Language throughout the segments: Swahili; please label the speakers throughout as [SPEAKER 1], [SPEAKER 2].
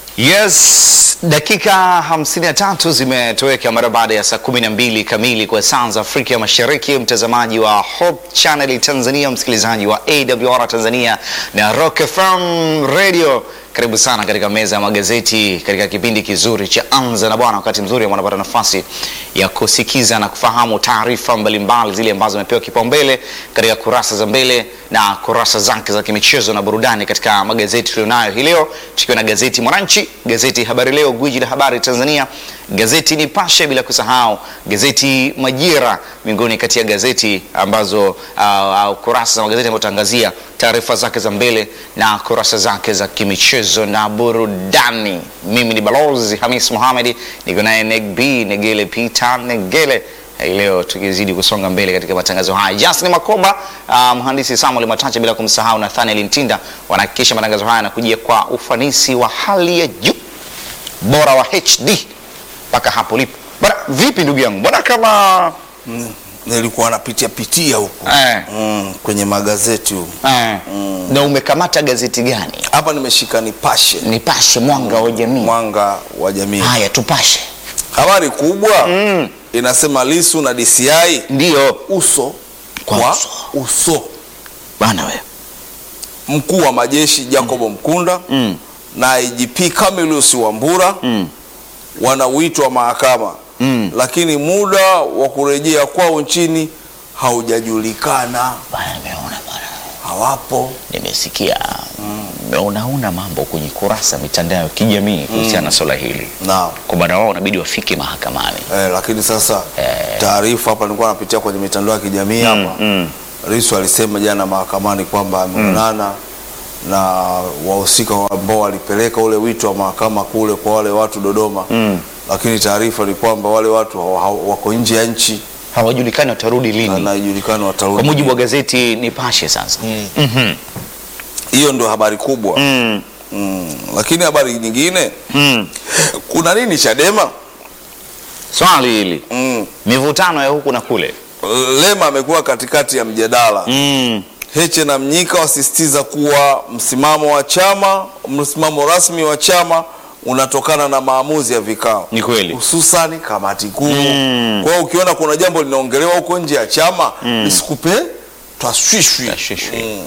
[SPEAKER 1] Yes, dakika 53 zimetoweka mara baada ya saa 12 kamili kwa saa za Afrika Mashariki. Mtazamaji wa Hope Channel Tanzania, msikilizaji wa AWR Tanzania na Rock FM Radio, karibu sana katika meza ya magazeti katika kipindi kizuri cha Anza na Bwana, wakati mzuri ambao unapata nafasi ya kusikiza na kufahamu taarifa mbalimbali zile ambazo zimepewa kipaumbele katika kurasa za mbele na kurasa zake za kimichezo na burudani katika magazeti tulionayo hii leo, tukiwa na gazeti Mwananchi, gazeti Habari Leo, gwiji la habari Tanzania, gazeti Nipashe, bila kusahau gazeti Majira, miongoni kati ya gazeti ambazo uh, uh, kurasa za magazeti ambayo tutaangazia taarifa zake za mbele na kurasa zake za kimichezo na burudani. Mimi ni Balozi Hamis Mohamed, niko naye Negb Negele Peter Negele hii leo tukizidi kusonga mbele katika matangazo haya. Justin Makoba, uh, mhandisi Samuel Matacha, bila kumsahau Nathaniel Ntinda wanahakikisha matangazo haya yanakujia kwa ufanisi wa hali ya juu, bora wa HD mpaka hapo lipo. Bwana vipi ndugu yangu, mbona kama
[SPEAKER 2] nilikuwa napitia pitia huku
[SPEAKER 1] eh,
[SPEAKER 2] mm, kwenye magazeti huku.
[SPEAKER 1] eh, na umekamata gazeti gani?
[SPEAKER 2] Hapa nimeshika Nipashe,
[SPEAKER 1] Nipashe, mwanga wa jamii.
[SPEAKER 2] mwanga wa jamii.
[SPEAKER 1] Haya, tupashe.
[SPEAKER 2] Habari kubwa
[SPEAKER 1] Mm,
[SPEAKER 2] inasema Lisu na DCI
[SPEAKER 1] ndiyo
[SPEAKER 2] uso
[SPEAKER 1] Kwa
[SPEAKER 2] kwa
[SPEAKER 1] uso.
[SPEAKER 2] uso.
[SPEAKER 1] bana we
[SPEAKER 2] Mkuu wa majeshi Jacob Mkunda
[SPEAKER 1] mm,
[SPEAKER 2] na IGP Camillus Wambura
[SPEAKER 1] mm,
[SPEAKER 2] wana wito wa mahakama
[SPEAKER 1] mm.
[SPEAKER 2] lakini muda wa kurejea kwao nchini haujajulikana,
[SPEAKER 1] Bana, nimeona bana
[SPEAKER 2] hawapo.
[SPEAKER 1] nimesikia unaona mambo kwenye kurasa mitandao ya kijamii kuhusiana na swala hili
[SPEAKER 2] Naam.
[SPEAKER 1] kwamba na wao wanabidi wafike mahakamani.
[SPEAKER 2] Eh, lakini sasa
[SPEAKER 1] Eh.
[SPEAKER 2] taarifa hapa nilikuwa napitia kwenye mitandao ya kijamii hapa
[SPEAKER 1] mm.
[SPEAKER 2] Lissu alisema jana mahakamani kwamba ameonana na wahusika ambao walipeleka ule wito wa mahakama kule kwa wale watu Dodoma
[SPEAKER 1] Mm.
[SPEAKER 2] lakini taarifa ni kwamba wale watu hawa- hawa- wako nje ya nchi
[SPEAKER 1] Hawajulikani watarudi
[SPEAKER 2] na
[SPEAKER 1] lini,
[SPEAKER 2] haijulikani
[SPEAKER 1] kwa
[SPEAKER 2] watarudi.
[SPEAKER 1] mujibu wa gazeti Nipashe. Sasa Mhm.
[SPEAKER 2] Hiyo ndio habari kubwa
[SPEAKER 1] Mm.
[SPEAKER 2] mm. Lakini habari nyingine
[SPEAKER 1] Mm.
[SPEAKER 2] kuna nini Chadema
[SPEAKER 1] swali hili,
[SPEAKER 2] mm.
[SPEAKER 1] mivutano ya huku na kule.
[SPEAKER 2] Lema amekuwa katikati ya mjadala
[SPEAKER 1] Mm.
[SPEAKER 2] Heche na Mnyika wasisitiza kuwa msimamo wa chama, msimamo rasmi wa chama unatokana na maamuzi ya vikao,
[SPEAKER 1] Ni kweli.
[SPEAKER 2] hususani kamati kuu.
[SPEAKER 1] Mm.
[SPEAKER 2] Kwa hiyo ukiona kuna jambo linaongelewa huko nje ya chama lisikupe twashwishwi.
[SPEAKER 1] Tashwishwi.
[SPEAKER 2] Mm.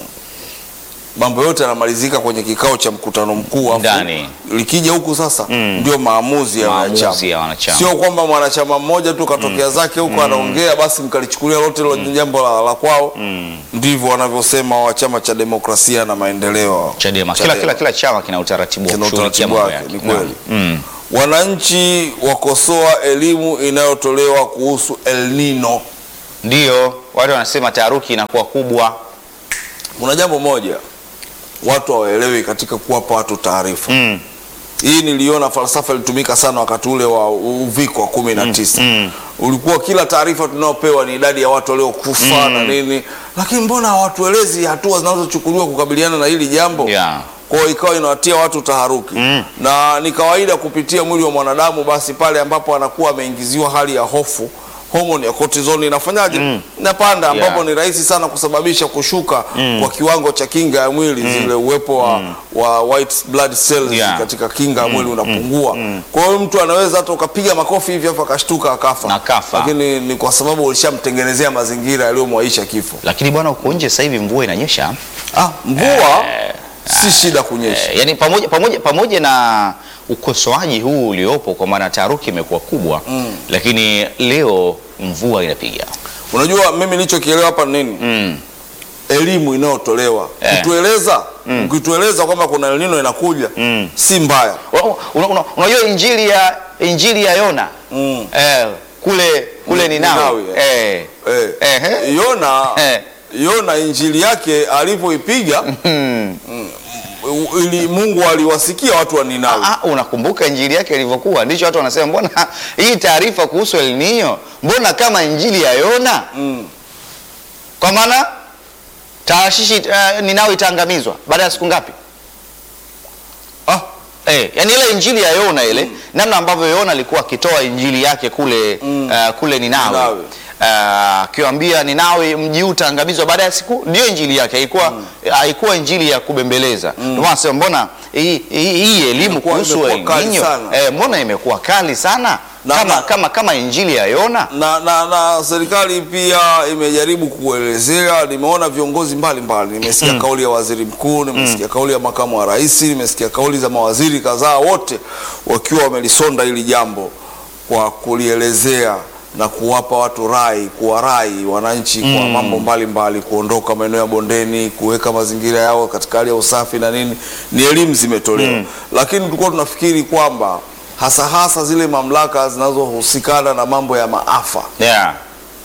[SPEAKER 2] Mambo yote yanamalizika kwenye kikao cha mkutano mkuu, afu
[SPEAKER 1] Ndani.
[SPEAKER 2] likija huku sasa
[SPEAKER 1] Mm.
[SPEAKER 2] ndio maamuzi ya
[SPEAKER 1] Maamuzi
[SPEAKER 2] wanachama,
[SPEAKER 1] ya wanachama.
[SPEAKER 2] sio kwamba mwanachama mmoja tu katokea zake huko anaongea basi mkalichukulia lote lo jambo la, la kwao. Ndivyo wanavyosema wa chama cha demokrasia na maendeleo
[SPEAKER 1] Chadema, kila, kila, kila chama kina utaratibu wa
[SPEAKER 2] Kina
[SPEAKER 1] kushughulikia
[SPEAKER 2] utaratibu
[SPEAKER 1] mambo
[SPEAKER 2] wake,
[SPEAKER 1] yake.
[SPEAKER 2] ni kweli.
[SPEAKER 1] Mm.
[SPEAKER 2] Wananchi wakosoa elimu inayotolewa kuhusu El Nino.
[SPEAKER 1] Ndiyo, watu wanasema taharuki inakuwa kubwa.
[SPEAKER 2] Kuna jambo moja watu hawaelewi katika kuwapa watu taarifa.
[SPEAKER 1] Mm.
[SPEAKER 2] Hii niliona falsafa ilitumika sana wakati ule wa uviko wa kumi na tisa.
[SPEAKER 1] mm.
[SPEAKER 2] Ulikuwa kila taarifa tunayopewa ni idadi ya watu waliokufa na nini, lakini mbona hawatuelezi hatua zinazochukuliwa kukabiliana na hili jambo?
[SPEAKER 1] Yeah.
[SPEAKER 2] Kwa hiyo ikawa inawatia watu taharuki
[SPEAKER 1] Mm.
[SPEAKER 2] na ni kawaida kupitia mwili wa mwanadamu, basi pale ambapo anakuwa ameingiziwa hali ya hofu homoni ya cortisol inafanyaje? Inapanda, ambapo
[SPEAKER 1] Yeah.
[SPEAKER 2] ni rahisi sana kusababisha kushuka kwa kiwango cha kinga ya mwili, zile uwepo wa, wa white blood cells
[SPEAKER 1] Yeah.
[SPEAKER 2] katika kinga ya mwili unapungua. Kwa hiyo mtu anaweza hata ukapiga makofi hivi afu akashtuka akafa,
[SPEAKER 1] Na kafa.
[SPEAKER 2] lakini ni kwa sababu ulishamtengenezea mazingira yaliyomwaisha kifo.
[SPEAKER 1] Lakini bwana, uko nje sasa hivi mvua inanyesha.
[SPEAKER 2] Ah, mvua si shida kunyesha.
[SPEAKER 1] Eh, yani pamoja, pamoja, pamoja na ukosoaji huu uliopo kwa maana taharuki imekuwa kubwa lakini leo mvua inapiga.
[SPEAKER 2] Unajua mimi nilichokielewa hapa ni nini?
[SPEAKER 1] Mm.
[SPEAKER 2] elimu inayotolewa
[SPEAKER 1] Eh.
[SPEAKER 2] kutueleza ukitueleza kwamba kuna El Nino inakuja
[SPEAKER 1] Mm.
[SPEAKER 2] si mbaya
[SPEAKER 1] Una- una- una- Unajua injili ya injili ya Yona
[SPEAKER 2] Mm.
[SPEAKER 1] eh, kule kule Ninawi
[SPEAKER 2] Ninawi,
[SPEAKER 1] eh.
[SPEAKER 2] eh.
[SPEAKER 1] Ehe.
[SPEAKER 2] Yona
[SPEAKER 1] Eh.
[SPEAKER 2] Yona injili yake alivyoipiga
[SPEAKER 1] Hmm.
[SPEAKER 2] ili Mungu aliwasikia watu wa Ninawi
[SPEAKER 1] Ah, unakumbuka injili yake ilivyokuwa? Ndicho watu wanasema, mbona hii taarifa kuhusu El Nino, mbona kama injili ya Yona?
[SPEAKER 2] Mm.
[SPEAKER 1] Kwa maana Taashishi uh, Ninawi itaangamizwa baada ya siku ngapi?
[SPEAKER 2] ah,
[SPEAKER 1] Eh, yani ile injili ya Yona ile namna ambavyo Yona alikuwa akitoa injili yake kule uh, kule Ninawi
[SPEAKER 2] Ninawi.
[SPEAKER 1] ah, akiwaambia Ninawi mji huu utaangamizwa baada ya siku, ndio injili yake, haikuwa haikuwa injili ya kubembeleza. Ndio maana nasema mbona hii hii- hii elimu
[SPEAKER 2] Imekuwa-
[SPEAKER 1] kuhusu
[SPEAKER 2] imekuwa
[SPEAKER 1] El
[SPEAKER 2] kali
[SPEAKER 1] Nino
[SPEAKER 2] sana.
[SPEAKER 1] eh, mbona imekuwa kali sana
[SPEAKER 2] Na-
[SPEAKER 1] kama,
[SPEAKER 2] na-
[SPEAKER 1] kama, kama injili ya Yona
[SPEAKER 2] na, na, na serikali pia imejaribu kuelezea. Nimeona viongozi mbalimbali, nimesikia kauli ya waziri mkuu, nimesikia kauli ya makamu wa rais, nimesikia kauli za mawaziri kadhaa, wote wakiwa wamelisonda hili jambo kwa kulielezea na kuwapa watu rai, kuwarai wananchi kwa mambo mbalimbali, kuondoka maeneo ya bondeni, kuweka mazingira yao katika hali ya usafi na nini. Ni elimu zimetolewa, lakini tulikuwa tunafikiri kwamba hasa hasa zile mamlaka zinazohusikana na mambo ya maafa
[SPEAKER 1] yeah.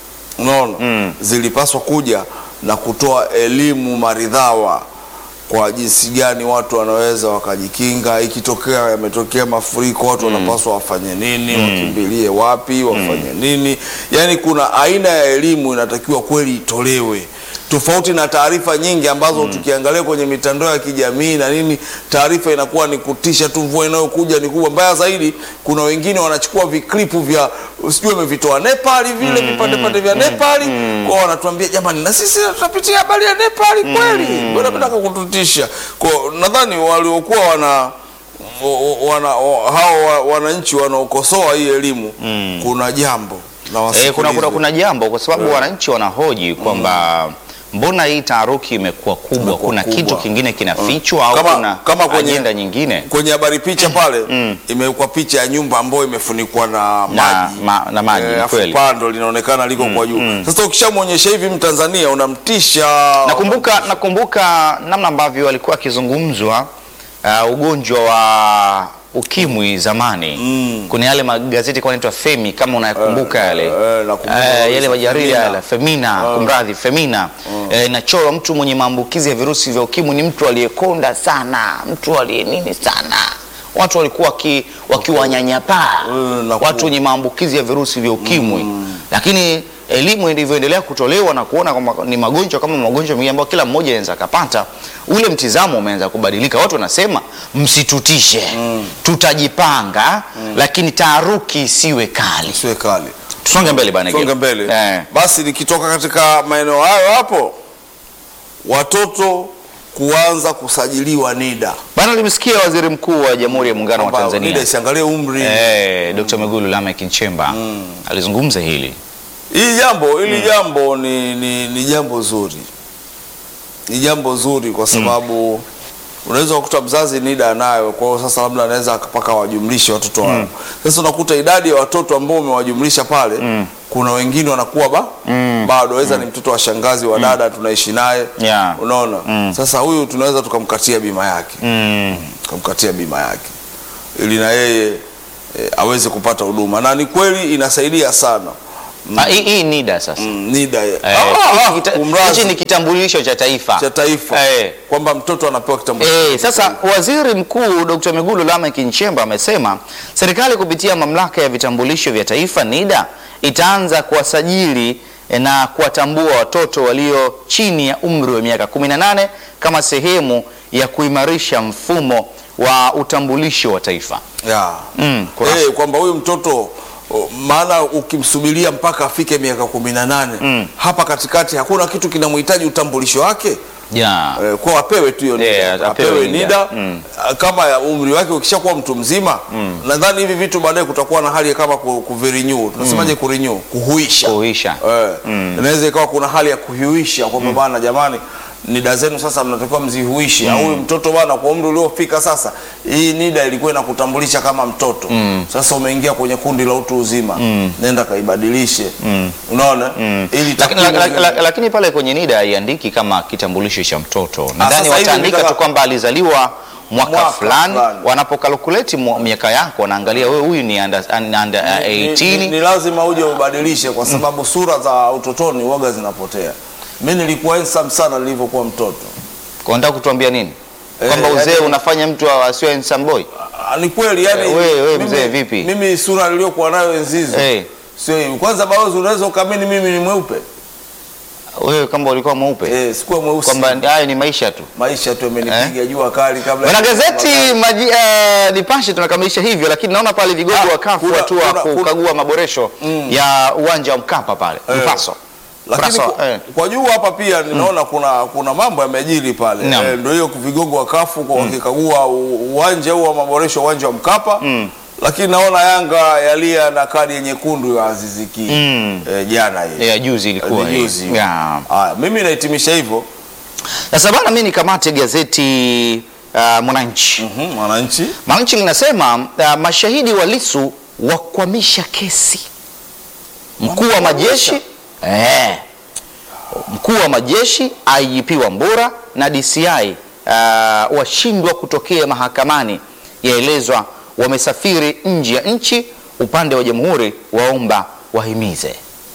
[SPEAKER 2] unaona zilipaswa kuja na kutoa elimu maridhawa kwa jinsi gani watu wanaweza wakajikinga ikitokea yametokea mafuriko watu wanapaswa wafanye nini wakimbilie wapi wafanye nini yaani kuna aina ya elimu inatakiwa kweli itolewe tofauti na taarifa nyingi ambazo tukiangalia kwenye mitandao ya kijamii na nini taarifa inakuwa ni kutisha tu mvua inayokuja ni kubwa mbaya zaidi kuna wengine wanachukua viklipu vya sijui wamevitoa nepali vile vipande pande vya nepali kwa wanatuambia jamani na sisi tutapitia habari ya nepali kweli mbona mnataka kututisha kwa nadhani waliokuwa wana wana hao wa- wananchi wanaokosoa hii elimu kuna jambo na
[SPEAKER 1] Eh, kuna, kuna,
[SPEAKER 2] wasikilize.
[SPEAKER 1] kuna jambo kwa sababu wananchi wanahoji kwamba mbona hii taharuki imekuwa kubwa,
[SPEAKER 2] Imekuwa
[SPEAKER 1] kuna
[SPEAKER 2] kubwa.
[SPEAKER 1] kitu kingine kinafichwa au
[SPEAKER 2] Kama-
[SPEAKER 1] kuna
[SPEAKER 2] kama kwenye-
[SPEAKER 1] ajenda nyingine
[SPEAKER 2] kwenye habari picha pale imewekwa picha ya nyumba ambayo imefunikwa na
[SPEAKER 1] na,
[SPEAKER 2] maji
[SPEAKER 1] ma, na maji
[SPEAKER 2] Eh,
[SPEAKER 1] ni
[SPEAKER 2] afu
[SPEAKER 1] kweli.
[SPEAKER 2] pando linaonekana liko kwa juu. Sasa ukishamwonyesha hivi Mtanzania unamtisha.
[SPEAKER 1] Nakumbuka, nakumbuka namna ambavyo alikuwa akizungumzwa uh, ugonjwa wa ukimwi zamani kuna yale magazeti kwa naitwa Femi kama unayakumbuka yale
[SPEAKER 2] eh, nakumbuka
[SPEAKER 1] Eh, yale
[SPEAKER 2] kabisa.
[SPEAKER 1] majarida
[SPEAKER 2] Femina.
[SPEAKER 1] yale Femina, kumradhi Femina Eh, inachorwa mtu mwenye maambukizi ya virusi vya ukimwi ni mtu aliyekonda sana, mtu aliye nini sana watu walikuwa waki- wakiwanyanyapaa
[SPEAKER 2] Mm, na ku-
[SPEAKER 1] watu wenye maambukizi ya virusi vya ukimwi lakini elimu ilivyoendelea kutolewa na kuona kwamba ni magonjwa kama magonjwa mengine ambayo kila mmoja anaweza akapata, ule mtizamo umeanza kubadilika. Watu wanasema msitutishe, tutajipanga, lakini taharuki isiwe kali.
[SPEAKER 2] Siwe kali.
[SPEAKER 1] Tusonge mbele bana,
[SPEAKER 2] Songa
[SPEAKER 1] Gil.
[SPEAKER 2] mbele.
[SPEAKER 1] Eh.
[SPEAKER 2] Basi nikitoka katika maeneo hayo hapo watoto kuanza kusajiliwa NIDA.
[SPEAKER 1] Bana, limesikia Waziri Mkuu wa Jamhuri ya Muungano wa
[SPEAKER 2] Kwamba NIDA
[SPEAKER 1] Tanzania
[SPEAKER 2] isiangalie umri.
[SPEAKER 1] eh, Dr. Mwigulu Lameck Nchemba alizungumza hili
[SPEAKER 2] Hili jambo hili jambo ni, ni, ni jambo zuri, ni jambo zuri kwa sababu unaweza kukuta mzazi NIDA anayo, kwa hiyo sasa labda anaweza akapaka wajumlishe watoto wao. Sasa unakuta idadi ya watoto ambao umewajumlisha pale, kuna wengine wanakuwa ba bado waweza ni mtoto wa shangazi wa dada tunaishi naye
[SPEAKER 1] Yeah.
[SPEAKER 2] unaona. Sasa huyu tunaweza tukamkatia bima yake
[SPEAKER 1] mm.
[SPEAKER 2] tukamkatia bima yake ili na yeye e, aweze kupata huduma, na ni kweli inasaidia sana
[SPEAKER 1] Ah, hii hii NIDA sasa
[SPEAKER 2] Mm, NIDA
[SPEAKER 1] Eh,
[SPEAKER 2] Ah, ah,
[SPEAKER 1] hiki kita-
[SPEAKER 2] kumrazi
[SPEAKER 1] hichi ni kitambulisho cha taifa
[SPEAKER 2] cha taifa
[SPEAKER 1] Eh.
[SPEAKER 2] kwamba mtoto anapewa kitambulisho.
[SPEAKER 1] Eh, sasa Waziri Mkuu Dr. Mwigulu Lameck Nchemba amesema serikali kupitia mamlaka ya vitambulisho vya taifa NIDA itaanza kuwasajili eh, na kuwatambua watoto walio chini ya umri wa miaka 18 kama sehemu ya kuimarisha mfumo wa utambulisho wa taifa.
[SPEAKER 2] Ya.
[SPEAKER 1] Mm, kurasa.
[SPEAKER 2] Eh, kwamba huyu mtoto o, maana ukimsubiria mpaka afike miaka kumi na nane hapa katikati hakuna kitu kinamhitaji utambulisho wake
[SPEAKER 1] Yeah.
[SPEAKER 2] eh, kwa apewe tu hiyo
[SPEAKER 1] Eh,
[SPEAKER 2] NIDA.
[SPEAKER 1] apewe
[SPEAKER 2] apewe
[SPEAKER 1] NIDA.
[SPEAKER 2] NIDA
[SPEAKER 1] Mm.
[SPEAKER 2] ah, kama ya umri wake ukishakuwa mtu mzima nadhani hivi vitu baadaye kutakuwa na hali ya kama ku- kuvirenew tunasemaje kurenew kuhuisha
[SPEAKER 1] Kuhuisha.
[SPEAKER 2] Eh, inaweza ikawa kuna hali ya kuhuisha kwamba bana jamani nida zenu sasa mnatakiwa mzihuishe au huyu mtoto bana kwa umri uliofika sasa hii nida ilikuwa inakutambulisha kama mtoto sasa umeingia kwenye kundi la utu uzima nenda kaibadilishe unaona ili
[SPEAKER 1] Lakini,
[SPEAKER 2] takwimu
[SPEAKER 1] la, la,
[SPEAKER 2] zile-
[SPEAKER 1] la, lakini pale kwenye NIDA haiandiki kama kitambulisho cha mtoto. Nadhani
[SPEAKER 2] sasa hivi
[SPEAKER 1] wataandika
[SPEAKER 2] nitaka-
[SPEAKER 1] tu kwamba alizaliwa mwaka,
[SPEAKER 2] Mwaka
[SPEAKER 1] fulani.
[SPEAKER 2] fulani.
[SPEAKER 1] Wanapokalkuleti mwa- miaka yako wanaangalia wewe huyu ni under, under uh,
[SPEAKER 2] ni,
[SPEAKER 1] 18
[SPEAKER 2] ni, ni lazima uje ubadilishe kwa sababu sura za utotoni waga zinapotea mi nilikuwa handsome sana nilivyokuwa mtoto
[SPEAKER 1] Kwa unataka kutuambia nini?
[SPEAKER 2] Eh,
[SPEAKER 1] Kwamba uzee
[SPEAKER 2] yaani-
[SPEAKER 1] unafanya mtu asiwe handsome boy?
[SPEAKER 2] Ah, ni kweli yani
[SPEAKER 1] Eh, we- we
[SPEAKER 2] mimi-
[SPEAKER 1] mzee vipi?
[SPEAKER 2] mimi sura niliyokuwa nayo enzi hizo
[SPEAKER 1] Eh.
[SPEAKER 2] sio hivi kwanza balozi unaweza ukaamini mimi ni mweupe
[SPEAKER 1] wewe kama ulikuwa mweupe
[SPEAKER 2] eh, sikuwa mweusi
[SPEAKER 1] kwamba hayo ni maisha tu.
[SPEAKER 2] maisha tu amenipiga jua kali kabla
[SPEAKER 1] Wana gazeti maji, uh, Nipashe tunakamilisha hivyo, lakini naona pale vigogo
[SPEAKER 2] Ah,
[SPEAKER 1] wa kafu
[SPEAKER 2] kuna-
[SPEAKER 1] hatua
[SPEAKER 2] kuna- kuna-
[SPEAKER 1] kukagua maboresho ya uwanja wa Mkapa pale
[SPEAKER 2] Eh.
[SPEAKER 1] Mpaso.
[SPEAKER 2] lakini
[SPEAKER 1] Mpaso,
[SPEAKER 2] kwa,
[SPEAKER 1] eh.
[SPEAKER 2] kwa juu hapa pia ninaona kuna kuna mambo yamejiri pale
[SPEAKER 1] Naam.
[SPEAKER 2] eh, ndio hiyo vigogo wa kafu kwa wakikagua u- uwanja huu wa maboresho uwanja wa Mkapa lakini naona Yanga yalia na kadi ya nyekundu ya Aziz Ki
[SPEAKER 1] Mm.
[SPEAKER 2] eh, jana hii
[SPEAKER 1] ya juzi ilikuwa
[SPEAKER 2] Ni
[SPEAKER 1] hii.
[SPEAKER 2] juzi.
[SPEAKER 1] Ya.
[SPEAKER 2] Haya, mimi nahitimisha hivyo
[SPEAKER 1] Sasa bana, mimi nikamate gazeti uh, Mwananchi.
[SPEAKER 2] Mhm, Mwananchi
[SPEAKER 1] Mwananchi linasema uh, mashahidi wa Lissu wakwamisha kesi. Mkuu wa majeshi eh, mkuu wa majeshi IGP Wambura na DCI uh, washindwa kutokea mahakamani, yaelezwa wamesafiri nje ya nchi. Upande wa jamhuri waomba wahimize.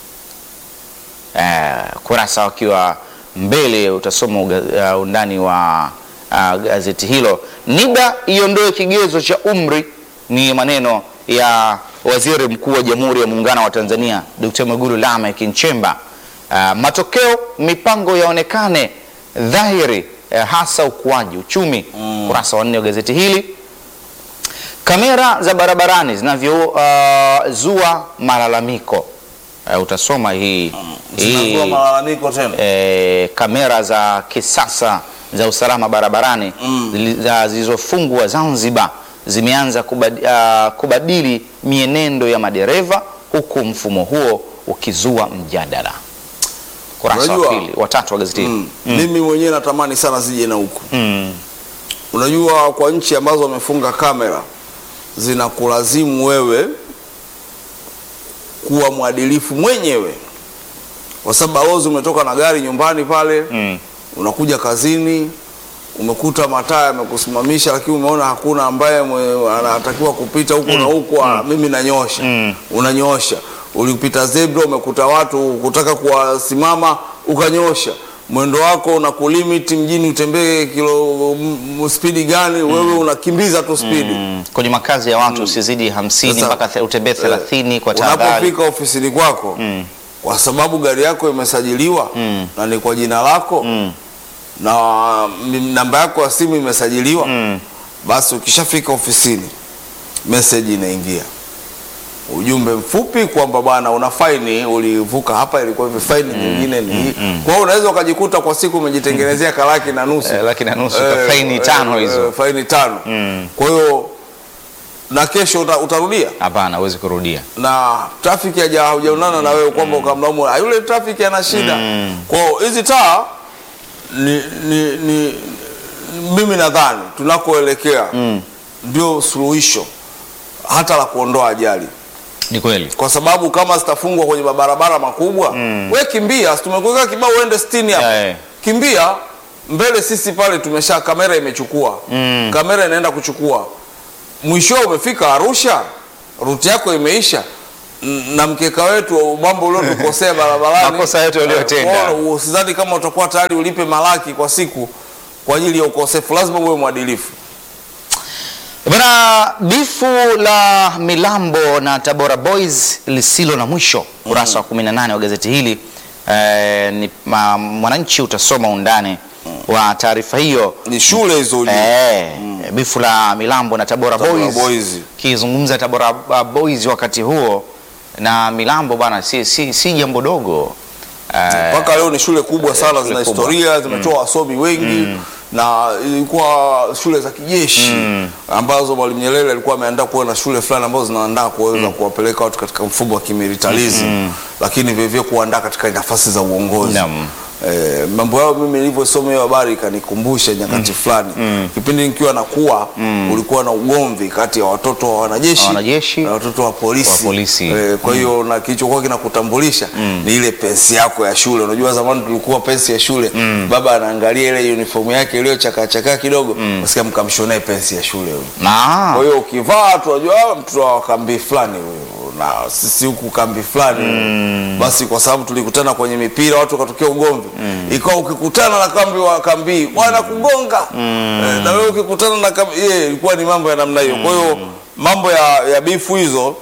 [SPEAKER 1] Eh, kurasa wakiwa mbele utasoma uga- uh, undani wa uh, gazeti hilo. NIDA iondoe kigezo cha umri, ni maneno ya waziri mkuu wa Jamhuri ya Muungano wa Tanzania Dr. Mwigulu Lameck Nchemba. Uh, matokeo mipango yaonekane dhahiri, uh, hasa ukuaji uchumi. Kurasa wa nne wa gazeti hili kamera za barabarani zinavyozua malalamiko. Uh, utasoma hii hii
[SPEAKER 2] zinazua malalamiko tena
[SPEAKER 1] eh, kamera za kisasa za usalama barabarani zili- za- zilizofungwa Zanzibar zimeanza kubadili, kubadili mienendo ya madereva huku mfumo huo ukizua mjadala. Kurasa wa
[SPEAKER 2] Unajua-
[SPEAKER 1] pili watatu wa gazeti hili.
[SPEAKER 2] Mm. Mimi mwenyewe natamani sana zije na huku.
[SPEAKER 1] Mm.
[SPEAKER 2] Unajua, kwa nchi ambazo wamefunga kamera zinakulazimu wewe kuwa mwadilifu mwenyewe, kwa sababu balozi umetoka na gari nyumbani pale
[SPEAKER 1] Mm.
[SPEAKER 2] unakuja kazini umekuta mataa yamekusimamisha, lakini umeona hakuna ambaye mwe- anatakiwa kupita huko na huko, ah, mimi nanyosha
[SPEAKER 1] Mm.
[SPEAKER 2] unanyosha. Ulipita zebra, umekuta watu kutaka kuwasimama, ukanyosha mwendo wako na kulimiti mjini, utembee kilo m- spidi gani, wewe unakimbiza tu spidi
[SPEAKER 1] Mm. Kwenye makazi ya watu usizidi hamsini
[SPEAKER 2] Sasa,
[SPEAKER 1] mpaka the- utembee thelathini kwa tahadhari.
[SPEAKER 2] unapofika ofisini kwako
[SPEAKER 1] Mm.
[SPEAKER 2] kwa sababu gari yako imesajiliwa
[SPEAKER 1] Mm.
[SPEAKER 2] na ni kwa jina lako
[SPEAKER 1] Mm.
[SPEAKER 2] na mm, namba yako ya simu imesajiliwa
[SPEAKER 1] Mm.
[SPEAKER 2] basi ukishafika ofisini message inaingia ujumbe mfupi kwamba bwana una faini ulivuka hapa ilikuwa hivi faini nyingine ni hii kwa hiyo unaweza ukajikuta kwa siku umejitengenezea kalaki na nusu
[SPEAKER 1] Eh, laki na nusu, faini tano hizo.
[SPEAKER 2] faini tano
[SPEAKER 1] Mm.
[SPEAKER 2] kwa hiyo na kesho uta, utarudia
[SPEAKER 1] Hapana, huwezi kurudia.
[SPEAKER 2] na trafiki haja haujaonana na wewe kwamba ukamlaumu "Ah, yule trafiki ana shida. Kwa hiyo hizi taa ni, ni, ni mimi nadhani tunakoelekea ndio suluhisho hata la kuondoa ajali,
[SPEAKER 1] Ni kweli.
[SPEAKER 2] kwa sababu kama zitafungwa kwenye mabarabara makubwa we kimbia, si tumekuweka kibao uende 60 hapa
[SPEAKER 1] Yeah, yeah.
[SPEAKER 2] kimbia mbele. Sisi pale tumesha kamera imechukua
[SPEAKER 1] Mm.
[SPEAKER 2] kamera inaenda kuchukua mwisho umefika Arusha, ruti yako imeisha n- na mkeka wetu mambo uliotukosea barabarani,
[SPEAKER 1] Makosa yetu uliyotenda.
[SPEAKER 2] Eh, kwa hiyo usidhani kama utakuwa tayari ulipe malaki kwa siku kwa ajili ya ukosefu, lazima uwe mwadilifu.
[SPEAKER 1] Bana, bifu la Milambo na Tabora Boys lisilo na mwisho, kurasa wa 18 wa gazeti hili. Eh, ni ma, Mwananchi utasoma undani wa taarifa hiyo.
[SPEAKER 2] Ni shule hizo ujue.
[SPEAKER 1] Eh, bifu la Milambo na Tabora,
[SPEAKER 2] Tabora
[SPEAKER 1] Boys.
[SPEAKER 2] Boys.
[SPEAKER 1] Kizungumza Tabora uh, Boys wakati huo na Milambo bana, si, si, si jambo dogo eh,
[SPEAKER 2] mpaka leo ni shule kubwa sana,
[SPEAKER 1] shule
[SPEAKER 2] zina
[SPEAKER 1] kubwa.
[SPEAKER 2] historia, zimetoa wasomi wengi na ilikuwa shule za kijeshi ambazo Mwalimu Nyerere alikuwa ameandaa kuwa na shule fulani ambazo zinaandaa kuweza kuwapeleka watu katika mfumo wa kimilitarizi, lakini vilevile kuandaa katika nafasi za uongozi.
[SPEAKER 1] Naam.
[SPEAKER 2] Eh, mambo yao mimi nilivyosoma hiyo habari ikanikumbusha nyakati fulani kipindi nikiwa nakuwa ulikuwa na ugomvi kati ya watoto wa wanajeshi,
[SPEAKER 1] Wanajeshi
[SPEAKER 2] na watoto wa polisi,
[SPEAKER 1] wa polisi.
[SPEAKER 2] Eh, kwa hiyo na kilichokuwa kinakutambulisha ni ile pensi yako ya shule. Unajua zamani tulikuwa pensi ya shule, baba anaangalia ile uniform yake iliyochakaa chakaa kidogo, usikia mkamshonee pensi ya shule huyo.
[SPEAKER 1] na
[SPEAKER 2] Kwa hiyo ukivaa tunajua "Ah, mtoto wa kambi fulani huyu na sisi huku kambi fulani basi, kwa sababu tulikutana kwenye mipira watu wakatokea ugomvi, ikawa ukikutana na kambi wa kambi wanakugonga Eh, na wewe ukikutana na kambi yeah, ilikuwa ni mambo ya namna hiyo. Kwa hiyo mambo ya, ya bifu hizo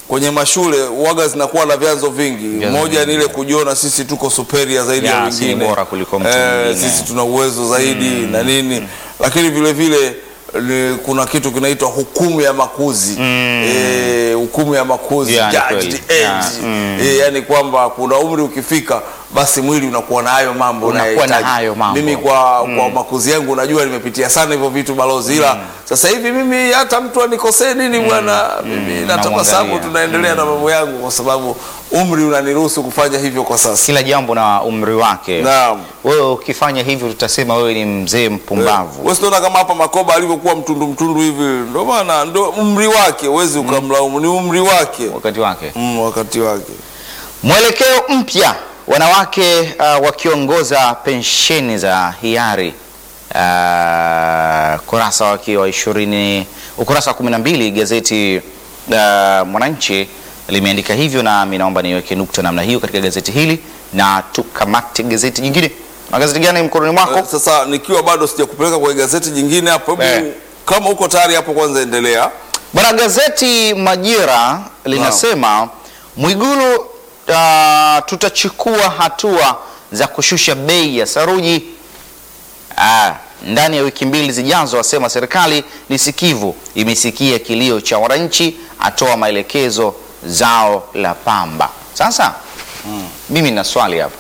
[SPEAKER 2] kwenye mashule waga zinakuwa na vyanzo vingi.
[SPEAKER 1] Vyanzo
[SPEAKER 2] Moja ni
[SPEAKER 1] vingi.
[SPEAKER 2] ile kujiona sisi tuko superior zaidi ya
[SPEAKER 1] Ya, sisi
[SPEAKER 2] wengine,
[SPEAKER 1] bora kuliko mtu
[SPEAKER 2] Eh,
[SPEAKER 1] mwingine.
[SPEAKER 2] sisi tuna uwezo zaidi na nini, lakini vile vile ni- kuna kitu kinaitwa hukumu ya makuzi eh, hukumu ya makuzi
[SPEAKER 1] Ya, ni
[SPEAKER 2] judged
[SPEAKER 1] kweli.
[SPEAKER 2] age.
[SPEAKER 1] Ya,
[SPEAKER 2] Eh, yani kwamba kuna umri ukifika basi mwili unakuwa na hayo mambo
[SPEAKER 1] Unakuwa na
[SPEAKER 2] unayohitaji.
[SPEAKER 1] hayo mambo.
[SPEAKER 2] Mimi kwa, kwa makuzi yangu najua nimepitia sana hivyo vitu balozi, ila sasa hivi mimi hata mtu anikosee nini bwana, mimi natabasamu,
[SPEAKER 1] namwangalia.
[SPEAKER 2] tunaendelea na mambo yangu kwa sababu umri unaniruhusu kufanya hivyo kwa sasa.
[SPEAKER 1] Kila jambo na umri wake.
[SPEAKER 2] Naam.
[SPEAKER 1] Wewe ukifanya hivyo tutasema wewe ni mzee mpumbavu.
[SPEAKER 2] Wewe unaona kama hapa Makoba alivyokuwa mtundu mtundu hivi, ndio maana ndio umri wake, huwezi ukamlaumu, ni umri wake
[SPEAKER 1] Wakati wake.
[SPEAKER 2] mm, wakati wake.
[SPEAKER 1] Mwelekeo mpya, wanawake uh, wakiongoza pensheni za hiari. Uh, kurasa wake wa ishirini, ukurasa wa kumi na mbili gazeti uh, Mwananchi limeandika hivyo, nami naomba niweke nukta namna hiyo katika gazeti hili na tukamate gazeti jingine. Na gazeti gani mkononi mwako?
[SPEAKER 2] Eh, Sasa nikiwa bado sijakupeleka kwenye gazeti jingine hapo, hebu
[SPEAKER 1] Eh.
[SPEAKER 2] kama uko tayari hapo, kwanza endelea.
[SPEAKER 1] Bwana, gazeti Majira linasema Mwigulu, uh, tutachukua hatua za kushusha bei ya saruji ah, ndani ya wiki mbili zijazo, asema serikali ni sikivu, imesikia kilio cha wananchi, atoa maelekezo zao la pamba. Sasa mimi na swali hapa,